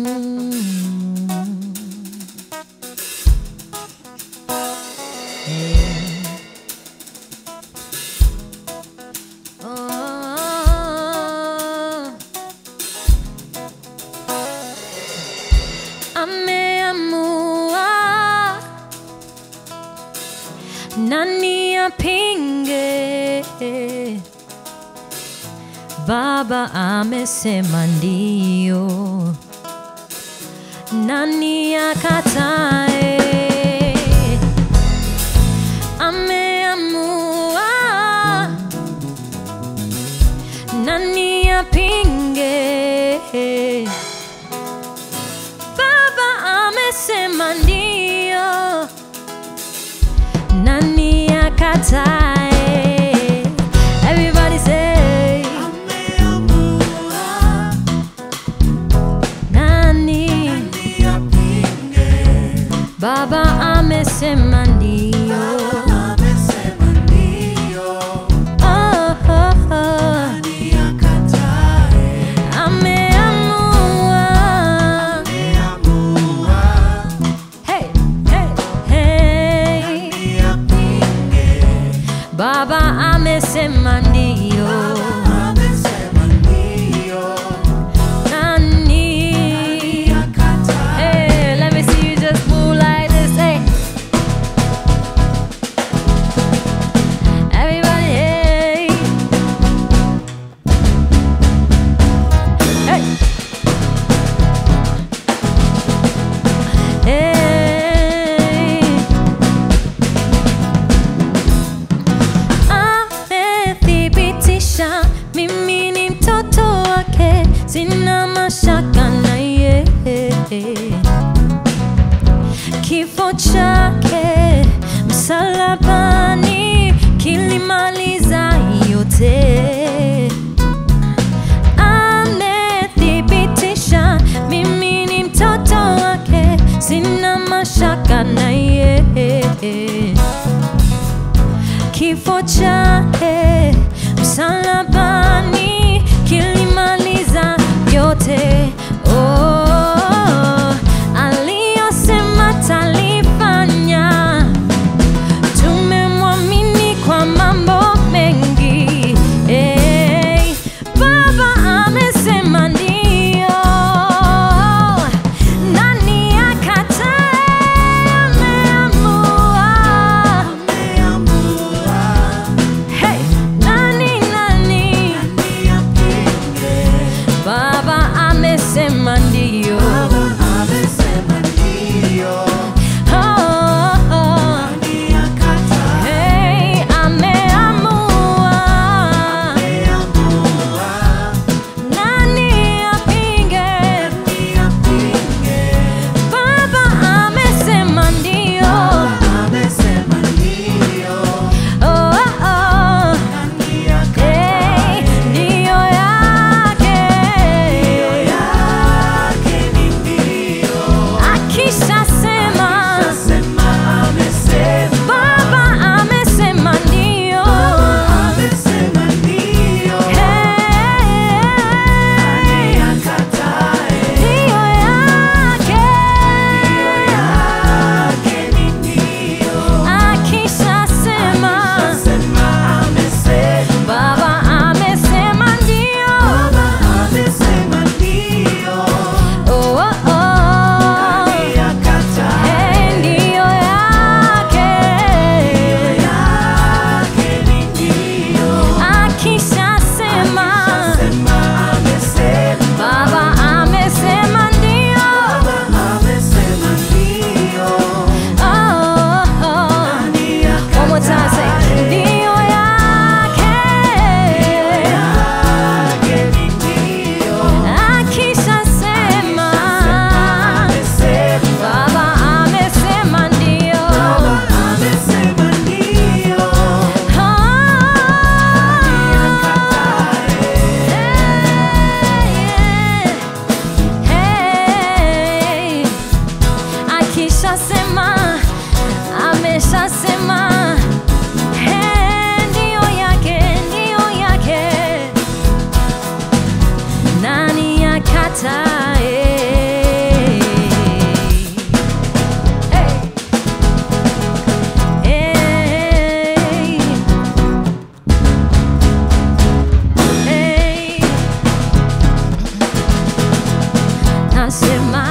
Oh. Ameamua nani apinge? Baba amesema ndio, nani akatae? Ameamua nani apinge? Baba amesema ndio, nani akatae? Everybody say nani? Baba amesema ndio. Oh, oh, oh. Ameamua. Hey, hey, hey. Baba amesema ndio. Nani? Hey, let me see you just move like this. Hey. Everybody, hey. Hey. Hey. Amethibitisha mimi ni mtoto wake, sina mashaka na yeye kifo chake msalabani kilimaliza yote. Amethibitisha mimi ni mtoto wake, sina mashaka na yeye kifo chake msalabani kilimaliza yote. Oh, aliyosema talifanya, tumemwamini kwa mambo mengi eh. nasema